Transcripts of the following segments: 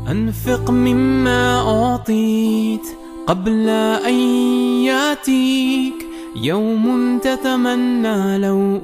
أنفق مما أعطيت قبل أن يأتيك يوم تتمنى لو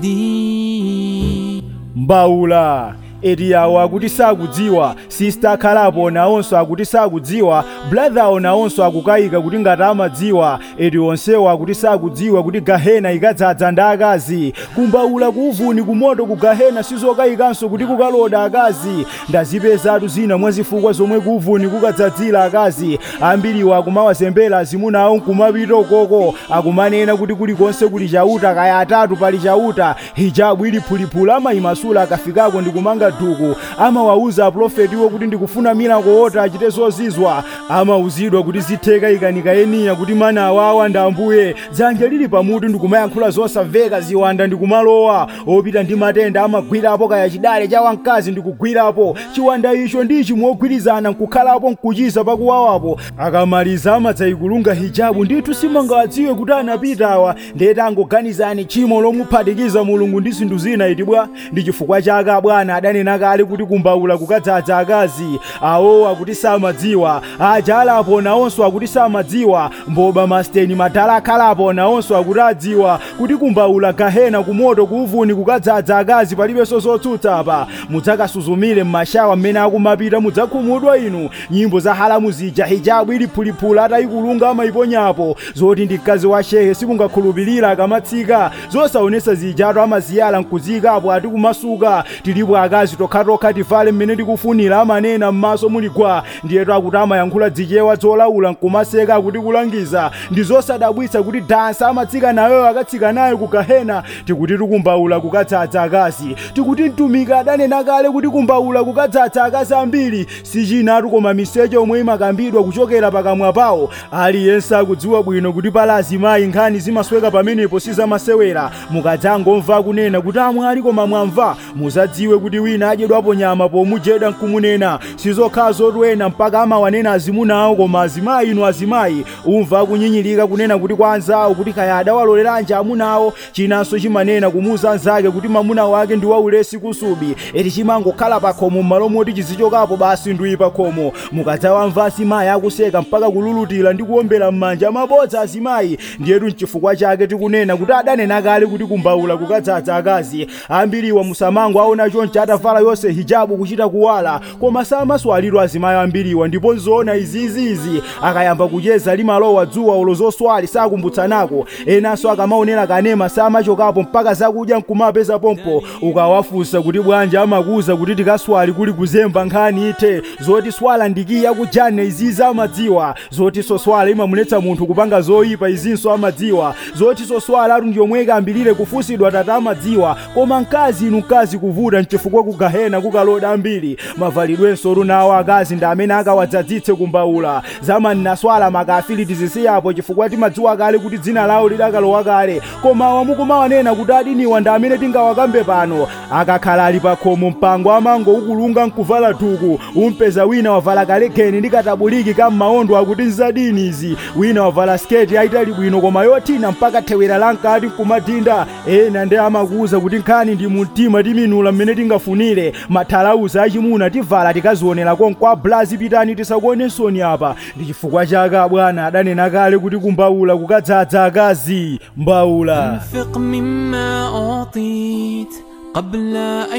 أفديك mbawula eriyawo akuti sakudziwa sista akhalapo nawonso akuti sakudziwa bradhawo nawonso akukayika kuti ngati amadziwa eri onsewo akuti sakudziwa kuti gahena ikadzadza ndi akazi kumbawula kuuvuni kumoto ku gahena sizokayikanso kuti kukaloda akazi ndazipezatu zina mwa zifukwa zomwe kuuvuni kukadzadzira akazi ambiriwo akumawazembera azimuna awo nkumapita ukoko akumanena kuti kulikonse kuli chauta kaya atatu pali chauta hijabu ili phulipuli amayimasula akafikako ndikumanga duku amawauza aprofetiwo kuti ndikufuna milako ota achite zozizwa amauzidwa kuti zitheka ikanika eniya kuti mana awawa ndi ambuye dzanja lili pamutu ndikumayankhula zosamveka ziwanda ndikumalowa opita ndi matenda amagwirapo kaya chidale cha wamkazi ndikugwirapo chiwanda icho ndi chimwe ogwirizana nkukhalapo nkuchiza pakuwawapo akamaliza amadzayikulunga hijabu ndithu simangawadziwe kuti anapitawa ndete angoganizani chimo lomuphatikiza mulungu ndi zinthu zina itibwa ndi chifukwa chake abwana adanena kale kuti kumbawula kukadzadza akazi awowo akuti samadziwa aja alapo nawonso akuti samadziwa mboba masteni madala akhalapo nawonso akuti adziwa kuti kumbawula gahena kumoto kuuvuni kukadzadza akazi palibenso zotsutsa apa mudzakasuzumire m'mashawa mmene akumapita mudzakhumudwa inu nyimbo za halamu zija hijabu ili phulipuli atayikulunga amayiponyapo zoti ndi mkazi wa shehe sikungakhulupirira akamatsika zosaonesa zijatu amaziyala nkuzikapo ati kumasuka tilipo akazi tokhatokha tivale mmene tikufunira amanena m'maso muligwa ndiyetu akuti amayankhula dzichewa zolaula nkumaseka akuti kulangiza ndi zosadabwitsa kuti dansa amatsika nayo akatsika nayo ku gahena tikuti tikumbawula kukadzadza akazi tikuti mtumiki adanena kale kuti kumbawula kukadzadza akazi ambiri sichinatu koma miseche omwe imakambidwa kuchokera pakamwa pawo aliyense akudziwa bwino kuti pala azimayi nkhani zimasweka pamenepo sizamasewera mukadzangomva kunena kuti amwali koma mwamva muzadziwe kuti wina adyedwapo nyama pomujeda nkumunena sizokhala zotwena mpaka amawanena azimuna awo koma azimayi inu azimayi umva akunyinyirika kunena kuti kwa anzawo kuti kaya adawaloleranji amuna awo chinanso chimanena kumuwuza anzake kuti mamuna wake ndi waulesi kusubi eti chimangokhala pakhomo m'malo moti chizichokapo basi nduyi pakhomo mukadzawamva azimayi akuseka mpaka kululutira ndi kuwombera m'manja mabodza azimayi ndiyetu mchifukwa chake tikunena kuti adanena kale kuti kumbawula kukadzadza akazi ambiriwa musamango aona chonchi atavala yonse hijabu kuchita kuwala koma samaswaliro azimayi ambiriwa ndipo nzoona iziiziizi akayamba kucheza limalowa dzuwa ulo zoswali sakumbutsanako enanso akamaonera kanema samachokapo mpaka zakudya nkumapeza pompo ukawafunsa kuti bwanji amakuza kuti tikaswali kuli kuzemba nkhani ite zoti swala ndikiya kujane izizi amadziwa zoti soswala imamuletsa munthu kupanga zoyipa izinso amadziwa zoti soswala atu ndiyomwe ikambirire kufunsidwa tata amadziwa koma mkazi inu mkazi kuvuta mchifukwa kugahena kukaloda ambiri mavalidwenso lunawo akazi ndi amene akawadzadzitse kumbawula zamani naswala makafiri tizisiyapo chifukwa timadziwa kale kuti dzina lawo lidakalowa kale koma wamukumawanena kuti adiniwa ndi amene tingawakambe pano akakhala ali pakhomo mpango amango ukulunga nkuvala thuku umpeza wina wavala kalekeni ndi katabuliki kam'mawondo akuti nzadini izi wina wavala sketi ayitali bwino koma yothina mpaka thewera lankati nkumadinda ena ndi amakuwuza kuti nkhani ndi mumtima timinula mmene tingafunire mathalauza achimuna tivala tikazionera konkwa blazi pitani tisakuonensoni apa ndi chifukwa chake abwana adanena kale kuti kumbawula kukadzadza akazi mbawula أنفق مما أعطيت قبل أن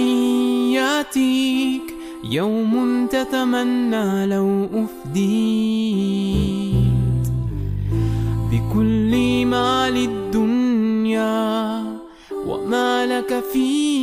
يأتيك يوم تتمنى لو أفديت بكل مال الدنيا وما لك فيه